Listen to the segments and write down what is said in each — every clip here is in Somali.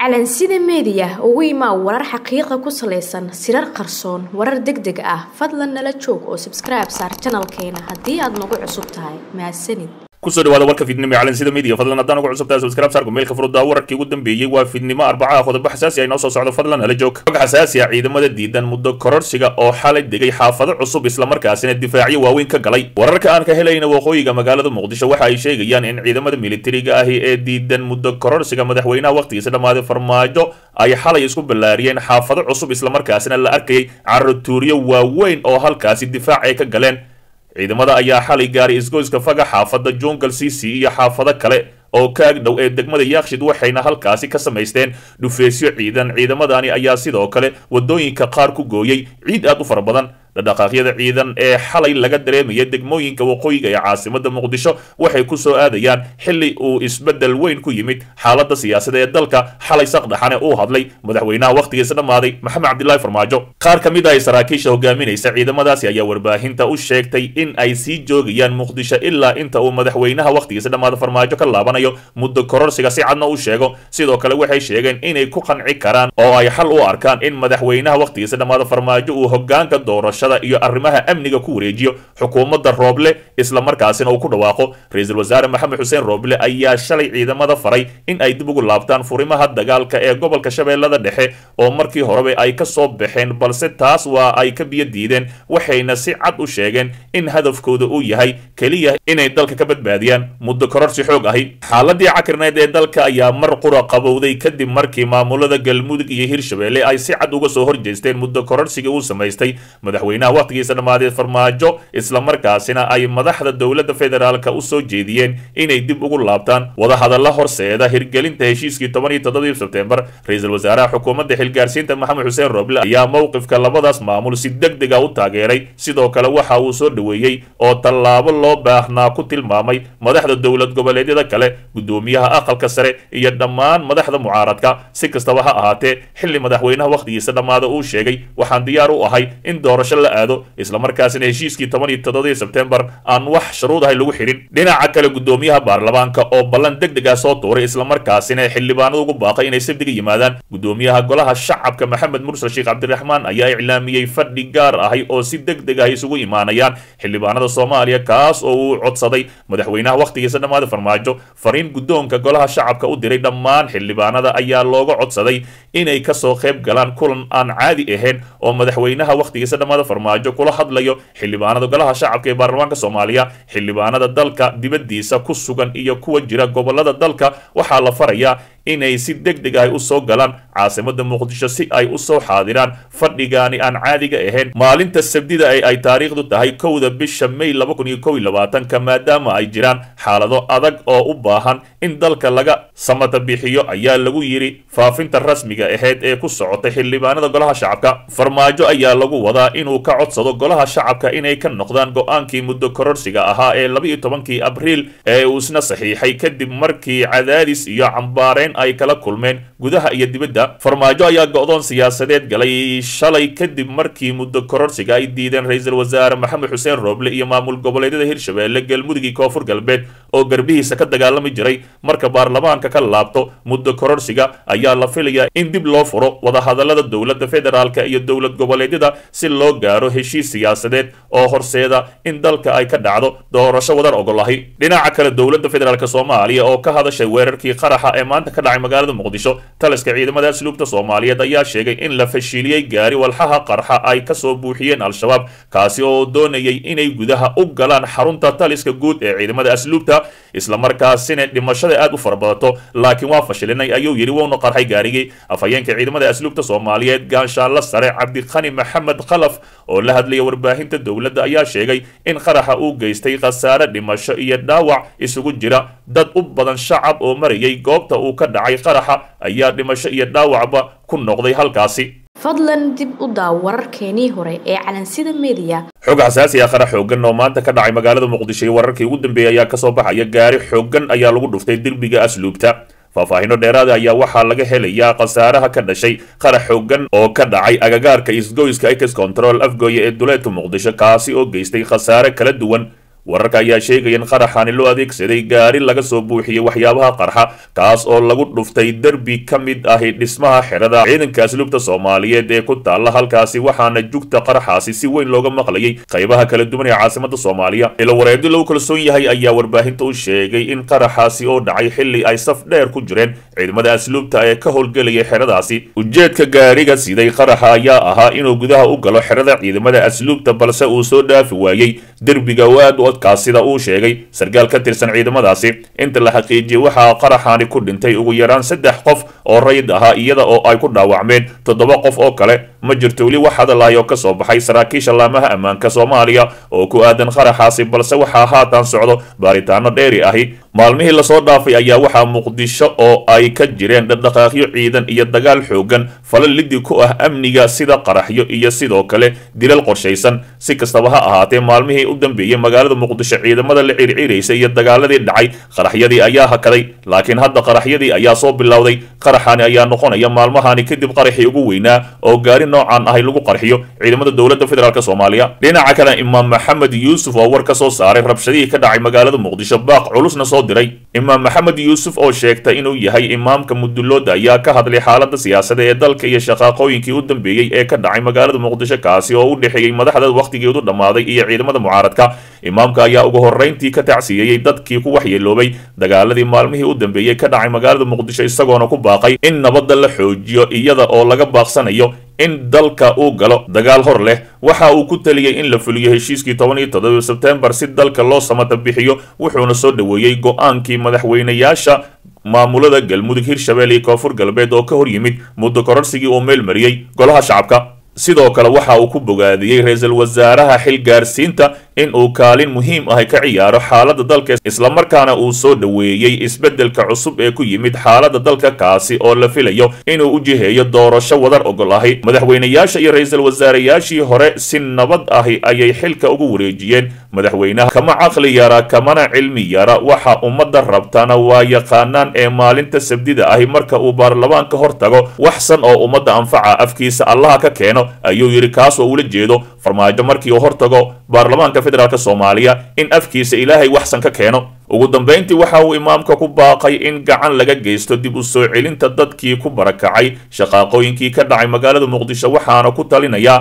calansida meediya ugu imaa warar xaqiiqa ku salaysan sirar qarsoon warar deg deg ah fadlan nala joog oo sabskribe saar janalkeena haddii aad nagu cusub tahay mahadsanid kusoo dhawaada warka fiidnimo ee calansida media fadlan haddaan ugu cusubtahay subscribe saarku meelka furudda wararkii ugu dambeeyey waa fiidnimo arbacaha qodobo xasaasi ah inoo soo socdo fadlan hala joog xog xasaasi ah ciidamada diidan muddo kororsiga oo xalay degay xaafado cusub islamarkaasina difaacyo waaweyn ka galay wararka aan ka helayna waqooyiga magaalada muqdisho waxa ay sheegayaan in ciidamada militariga ahi ee diidan muddo kororsiga madaxweynaha waqtigiisa dhammaaday farmaajo ay xalay isku ballaariyeen xaafado cusub islamarkaasina la arkayay carotuuryo waaweyn oo halkaasi difaac ay ka galeen ciidamada ayaa xalay gaaray isgoyska faga xaafada jungal cc iyo xaafado kale oo ka ag dhow ee degmada yaakshid waxayna halkaasi ka samaysteen dhufeysyo ciidan ciidamadani ayaa sidoo kale wadooyinka qaar ku gooyey ciid aad u fara badan dhaqaaqyada ciidan ee xalay laga dareemaya degmooyinka waqooyiga ee caasimada muqdisho waxay ku soo aadayaan xili uu isbedel weyn ku yimid xaalada siyaasada ee dalka xalay saqdhaxane uu hadlay madaxweynaha wakhtigiisa dhammaaday maxamed cabdilaahi farmaajo qaar ka mid ah saraakiisha hogaaminaysa ciidamadaasi ayaa warbaahinta u sheegtay in ay sii joogayaan muqdisho ilaa inta uu madaxweynaha wakhtigiisa dhammaada farmaajo ka laabanayo muddo kororsiga si cadna u sheego sidoo kale waxay sheegeen inay ku qanci karaan oo ay xal u arkaan in madaxweynaha wakhtigiisa dhammaada farmaajo uu hogaanka doorasho iyo arrimaha amniga ku wareejiyo xukuumadda rooble islamarkaasina uu ku dhawaaqo ra-iisul wasaare maxamed xuseen rooble ayaa shalay ciidamada faray in ay dib ugu laabtaan furimaha dagaalka ee gobolka shabeellada dhexe oo markii horeba ay ka soo baxeen balse taas waa ay ka biyo diideen waxayna si cad u sheegeen in hadafkooda uu yahay keliya inay dalka ka badbaadiyaan muddo kororsi xoog ahi xaaladii cakirneed ee dalka ayaa mar qura qabowday kadib markii maamulada galmudug iyo hirshabelle ay si cad uga soo horjeesteen muddo kororsiga uu samaystay madaxweynaha wakhtigiisa dhammaaday farmaajo islamarkaasina ay madaxda dowladda federaalka u soo jeediyeen inay dib ugu laabtaan wadahadalla horseeda hirgelinta heshiiskii toban iyo toddobadii sebtembar ra-iisul wasaaraha xukuumadda xilgaarsiinta maxamed xuseen roble ayaa mowqifka labadaas maamul si deg dega u taageeray sidoo kale waxa uu soo dhoweeyey oo tallaabo loo baahnaa ku tilmaamay madaxda dowlad goboleedyada kale guddoomiyaha aqalka sare iyo dhammaan madaxda mucaaradka si kastaba ha ahaatee xilli madaxweynaha wakhtigiisa dhammaada uu sheegay waxaan diyaar u ahay in doorasho la aado islamarkaasina heshiiskii toban iyo toddobadii sebtembar aan wax shuruud ahay lagu xidhin dhinaca kale guddoomiyaha baarlamaanka oo ballan deg deg ah soo tuuray islamarkaasina xildhibaanada ugu baaqay inay sabdiga yimaadaan guddoomiyaha golaha shacabka maxamed mursal sheekh cabdiraxmaan ayaa iclaamiyey fadhi gaar ahay oo si deg deg ah isugu imaanayaan xildhibaanada soomaaliya kaas oo uu codsaday madaxweynaha wakhtigiisa dhammaada farmaajo fariin guddoonka golaha shacabka u diray dhammaan xildhibaanada ayaa looga codsaday inay kasoo qayb galaan kulan aan caadi ahayn oo madaxweynaha wakhtigiisa dhammaada farmaajo kula hadlayo xildhibaanada golaha shacabka ee baarlamaanka soomaaliya xildhibaanada dalka dibaddiisa ku sugan iyo kuwa jira gobolada dalka waxaa la farayaa inay si deg deg ah u soo galaan caasimada muqdisho si ay u soo xaadiraan fadhigaani aan caadiga ahayn maalinta sabdida ee ay taariikhdu tahay kowda bisha may laba kun iyo kow iyo labaatanka maadaama ay jiraan xaalado adag oo u baahan in dalka laga samata bixiyo ayaa lagu yidhi faafinta rasmiga ahayd ee ku socotay xildhibaanada golaha shacabka farmaajo ayaa lagu wadaa inuu ka codsado golaha shacabka inay ka noqdaan go-aankii muddo kororsiga ahaa ee laba iyo tobankii abriil ee uu isna saxiixay kadib markii cadaadis iyo cambaareyn ay kala kulmeen gudaha iyo dibadda farmaajo ayaa go-doon siyaasadeed galay shalay kadib markii muddo kororsiga ay diideen ra-iisul wasaare maxamed xuseen rooble iyo maamul goboleedyada hirshabelle galmudug iyo koonfur galbeed oo garbihiisa ka dagaalami jiray marka baarlamaanka ka laabto muddo kororsiga ayaa la filayaa in dib loo furo wadahadallada dowladda federaalka iyo dowlad goboleedyada si loo gaaro heshiis siyaasadeed oo horseeda in dalka ay ka dhacdo doorasho wadar ogolahi dhinaca kale dowladda federaalk soomaaliya oo ka hadashay weerarkii qaraxa ee maanta ka dhacay magaalada muqdisho taliska ciidamada asluubta soomaaliyeed ayaa sheegay in la fashiliyey gaari walxaha qarxa ay kasoo buuxiyeen al-shabaab kaasi oo doonayay inay gudaha u galaan xarunta taliska guud ee ciidamada asluubta islamarkaasina dhimashada aad u farabadato laakiin waa fashilinay ayuu yidhi wuuna qarxay gaarigii afhayeenka ciidamada asluubta soomaaliyeed gaanshaanla sare cabdiqani maxamed khalaf oo la hadlaya warbaahinta dowladda ayaa sheegay in qaraxa uu geystay khasaare dhimasho iyo dhaawac isugu jira dad u badan shacab oo marayay goobta uu ka dhacay qaraxa ayaa dhimasho iyo dhaawacba ku noqday halkaasi fadlan dib u daaw wararkeenii hore ee calansida meediya xog xasaasi ah qarax xoogan oo maanta ka dhacay magaalada muqdisho iyo wararkii ugu dambeeyay ayaa kasoo baxaya gaari xoogan ayaa lagu dhuftay derbiga asluubta faahfaahino dheeraada ayaa waxaa laga helayaa khasaaraha ka dhashay qarax xoogan oo ka dhacay agagaarka isgoyska ex control afgooye ee duleedka muqdisho kaasi oo geystay khasaare kala duwan wararka ayaa sheegaya in qaraxani loo adeegsaday gaari laga soo buuxiyey waxyaabaha qarxa kaas oo lagu dhuftay derbi ka mid ahi dhismaha xerada ciidanka asluubta soomaaliyeed ee ku taalla halkaasi waxaana jugta qaraxaasi si weyn looga maqlayay qaybaha kala duwan ee caasimada soomaaliya ilo wareedi lagu kalsoon yahay ayaa warbaahinta u sheegay in qaraxaasi oo dhacay xilli ay saf dheer ku jireen ciidamada asluubta ee ka howlgelayay xeradaasi ujeedka gaariga siday qaraxa ayaa ahaa inuu gudaha u galo xerada ciidamada asluubta balse uu soo dhaafi waayey derbiga oo aad u odkaas sida uu sheegay sarkaal ka tirsan ciidamadaasi inta la xaqiijiyey waxaa qaraxani ku dhintay ugu yaraan saddex qof oo rayid ahaa iyada oo ay ku dhaawacmeen toddoba qof oo kale ma jirto weli wax hadalahay oo ka soo baxay saraakiisha laamaha ammaanka soomaaliya oo ku aadan qaraxaasi balse waxaa haatan socdo baaritaano dheeri ahi maalmihii lasoo dhaafay ayaa waxaa muqdisho oo ay ka jireen dhaqdhaqaaqyo ciidan iyo dagaal xoogan fala lidi ku ah amniga sida qaraxyo iyo sidoo kale dilal qorshaysan si kastaba ha ahaatee maalmihii u dambeeyey magaalada muqdisho ciidamada la circiraysa iyo dagaaladii dhacay qaraxyadii ayaa hakaday laakiin hadda qaraxyadii ayaa soo bilowday qaraxani ayaa noqonaya maalmahani kadib qaraxii ugu weynaa oo gaari noocan ahay lagu qarxiyo ciidamada dowladda federaalk soomaaliya dhinaca kale imaam maxamed yuusuf oo war ka soo saaray rabshadihii ka dhacay magaalada muqdisho baaq culusna soo diray imaam maxamed yuusuf oo sheegtay inuu yahay imaamka mudulooda ayaa ka hadlay xaalada siyaasada ee dalka iyo shaqaaqooyinkii u dambeeyey ee ka dhacay magaalada muqdisho kaasi oo u dhexeeyey madaxda wakhtigeedu dhammaaday iyo ciidamada mucaaradka imaamka ayaa ugu horrayntii ka tacsiyeeyey dadkii ku waxyeeloobay dagaaladii maalmihii u dambeeyey ka dhacay magaalada muqdisho isagoona ku baaqay in nabadda la xoojiyo iyada oo laga baaqsanayo in dalka uu galo dagaal hor leh waxa uu ku taliyey in la fuliyo heshiiskii toban iyo toddoba sebtembar si dalka loo samata bixiyo wuxuuna soo dhoweeyey go-aankii madaxweynayaasha maamulada galmudug hirshabelle iyo koonfur galbeed oo ka hor yimid muddo kororsigii uu meel mariyey golaha shacabka sidoo kale waxa uu ku bogaadiyey ra-iisul wasaaraha xil gaarsiinta in uu kaalin muhiim ahi ka ciyaaro xaaladda dalka islamarkaana uu soo dhoweeyey isbeddelka cusub ee ku yimid xaaladda dalka kaasi oo la filayo inuu u jiheeyo doorasho wadar ogol ahi madaxweynayaasha iyo ra-iisul wasaarayaashii hore si nabad ahi ayay xilka ugu wareejiyeen madaxweynaha kama caqli yara kamana cilmi yara waxa ummadda rabtana waa yaqaanaan ee maalinta sabdida ahi marka uu baarlamaanka hor tago waxsan oo ummadda anfaca afkiisa allaha ka keeno ayuu yidhi kaas oo ula jeedo farmaajo markii uu hortago baarlamaanka federaalk soomaaliya in afkiisa ilaahay waxsan ka keeno ugu dambayntii waxa uu imaamka ku baaqay in gacan laga geysto dib u soo celinta dadkii ku barakacay shaqaaqooyinkii ka dhacay magaalada muqdisho waxaana ku talinayaa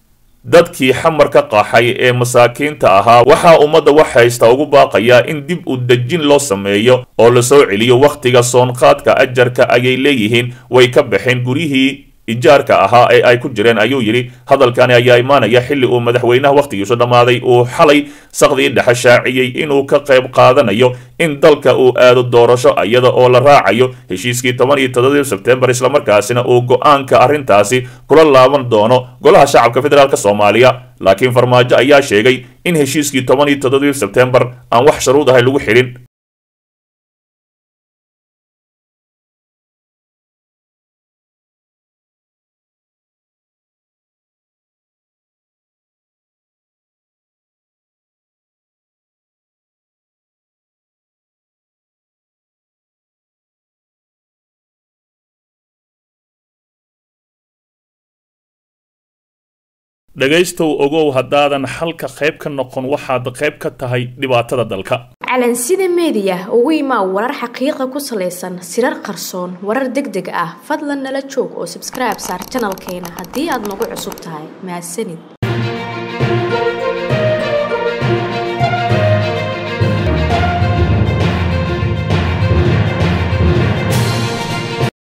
dadkii xamar ka qaxay ee masaakiinta ahaa waxaa ummadda wax haysta ugu baaqayaa in dib u dejin loo sameeyo oo la soo celiyo wakhtiga soonqaadka ajarka ayay leeyihiin way ka baxeen guryihii ijaarka ahaa ee ay ku jireen ayuu yidhi hadalkani ayaa imaanaya xilli uu madaxweynaha wakhtigiisu dhammaaday uu xalay saqdii dhexe shaaciyey inuu ka qayb qaadanayo in dalka uu aado doorasho iyada oo la raacayo heshiiskii toban iyo toddobii sebtembar islamarkaasina uu go-aanka arrintaasi kula laaban doono golaha shacabka federaalk soomaaliya laakiin farmaajo ayaa sheegay in heshiiskii toban iyo toddobii sebtembar aan wax sharuud ahay lagu xidhin dhegaystow ogow haddaadan xalka qayb ka noqon waxaad qayb ka tahay dhibaatada dalka calansida meediya ugu imaa warar xaqiiqa ku salaysan sirar qarsoon warar deg deg ah fadlan nala joog oo sabskribe saar janalkeena haddii aad nagu cusub tahay mahadsanid